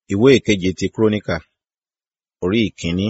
ìwé ìkeje ti króníkà orí ìkíní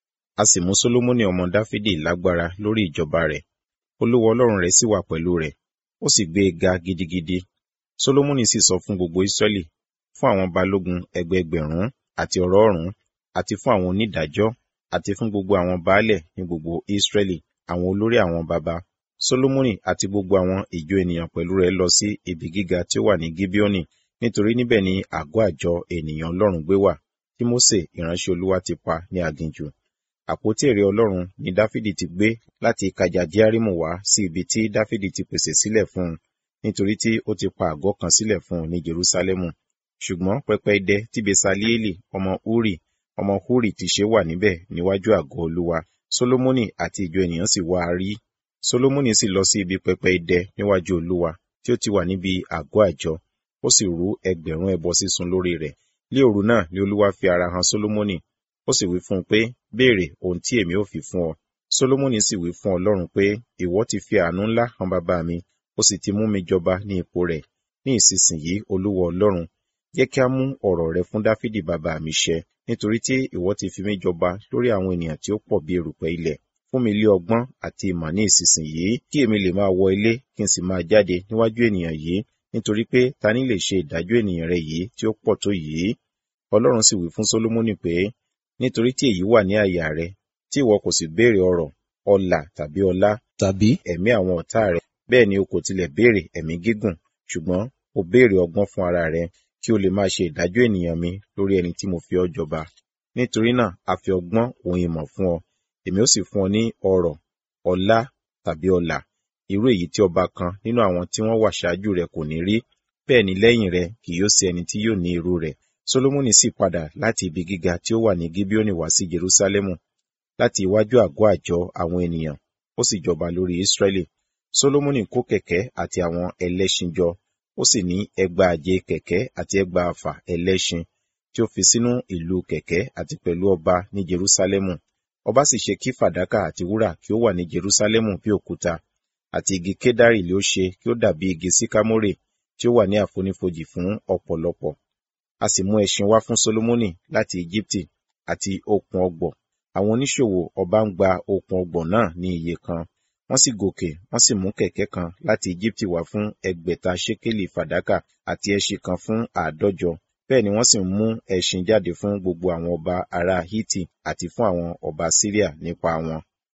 a sì mú sólómọ́nì ọmọ dáfídì lágbára lórí ìjọba rẹ̀ olúwa ọlọ́run rẹ̀ sì wà pẹ̀lú rẹ̀ ó sì gbé e ga gidigidi sólómọ́nì sì sọ fún gbogbo ísírẹ́lì fún àwọn balógun ẹgbẹẹgbẹ̀rún àti ọ̀rọ̀ọ̀rún àti fún àwọn onídàájọ́ àti fún gbogbo àwọn baálẹ̀ ní gbogbo ísírẹ́lì àwọn olórí àwọn baba sólómọ́nì àti gbogbo àwọn ìjọ ènìyàn pẹ̀lú rẹ̀ lọ sí ibi gíga tí ó wà ní gíbíọ́nì nítorí níbẹ̀ ni àgọ́ àjọ ènìyàn ọlọ́run gbé wà tí mósè ìránṣẹ́ olúwa ti pa ní aginjù àpótí èrè ọlọ́run ni dáfídì ti gbé láti kajadiarimu wá sí ibi tí dáfídì ti pèsè sílẹ̀ fún un nítorí tí ó ti pa àgọ́ kan sílẹ̀ fún un ní jerúsálẹ́mù ṣùgbọ́n pẹpẹ idẹ tí besalieli ọmọ uri ọmọ huri ti ṣe wà níbẹ̀ níwájú àgọ́ olúwa solomoni àti ìjọ ènìyàn sì wá a rí solomoni sì lọ sí ibi pẹpẹ idẹ níwájú olúwa tí ó ti wà níbi àgọ́ àjọ ó sì rú ẹgbẹ̀rún ẹbọ sísun lórí rẹ̀ lé òru náà ni olúwa fi ara hàn solomoni ó sì wí fún un pé béèrè ohun tí èmi ò fi fún ọ solomoni sì wí fún ọlọ́run pé ìwọ ti fi àánú ńlá hàn bàbá mi ó sì ti mú mi jọba ní ipò rẹ̀ ní ìsinsìnyí olúwa ọlọ́run jẹ́ kí a mú ọ̀rọ̀ rẹ fún dáfídì bàbá mi ṣẹ nítorí tí ìwọ ti fi mí jọba lórí àwọn ènìyàn tí ó pọ̀ bí erùpẹ̀ ilẹ̀ fún mi lé ọgbọ́n àti ìmọ̀ ní ìsinsìnyí kí èmi lè máa wọ ilé kí n sì máa jáde níwájú ènìyàn yìí nítorí pé ta ni lè ṣe ìdájọ́ ènìyàn rẹ yìí tí ó pọ̀ tó yìí ọlọ́run sì wí fún solomoni pé nítorí tí èyí wà ní àyà rẹ tí ìwọ kò sì béèrè ọrọ̀ ọlà tàbí ọlá tàbí ẹ̀mí àwọn ọ̀tá rẹ bẹ́ẹ̀ ni o kò tilẹ̀ béèrè ẹ̀mí gígùn ṣùgbọ́n o béèrè ọgbọ́n fún ara rẹ kí o lè máa ṣe ìdájọ́ ènìyàn mi lórí ẹni tí mo fi ọ́ jọba nítorí náà a fi ọgbọ́n òun ìmọ̀ fún ọ èmi ó sì fún ọ ní ọrọ̀ ọlá tàbí ọlà irú èyí tí ọba kan nínú àwọn tí wọ́n wà ṣáájú rẹ kò ní rí bẹ́ẹ̀ ni lẹ́yìn rẹ kì yóò sí ẹni tí yóò ní irú rẹ̀ solomoni sì padà láti ibi gíga tí ó wà ní gibeoni wá sí jerusalemu láti iwájú àgọ́ àjọ àwọn ènìyàn ó sì jọba lórí israẹli solomoni kó kẹ̀kẹ́ àti àwọn ẹlẹ́ṣin jọ ó sì ní ẹgbàáje kẹ̀kẹ́ àti ẹgbàáfà ẹlẹ́ṣin tí ó fi sínú ìlú kẹ̀kẹ́ àti pẹ̀lú ọba ní jerusalemu ọba sì ṣe kí fàdákà àti wúrà kí ó wà ní jerusalemu bí òkúta àti igi kédárì ló ṣe kí ó dàbí igi síkámórè tí ó wà ní àfonífojì fún ọ̀pọ̀lọpọ̀ a sì mú ẹṣin wá fún solomoni láti egypti àti okùn ọgbọ̀ àwọn oníṣòwò ọba ń gba okùn ọgbọ̀ náà ní iye kan wọ́n sì gòkè wọ́n sì mú kẹ̀kẹ́ kan láti egypti wá fún ẹgbẹ̀ta ṣékélì fàdákà àti ẹṣin kan fún àádọ́jọ bẹ́ẹ̀ ni wọ́n sì mú ẹṣin jáde fún gbogbo àwọn ọba ará hiti àti fún àwọn ọba syria nípa wọn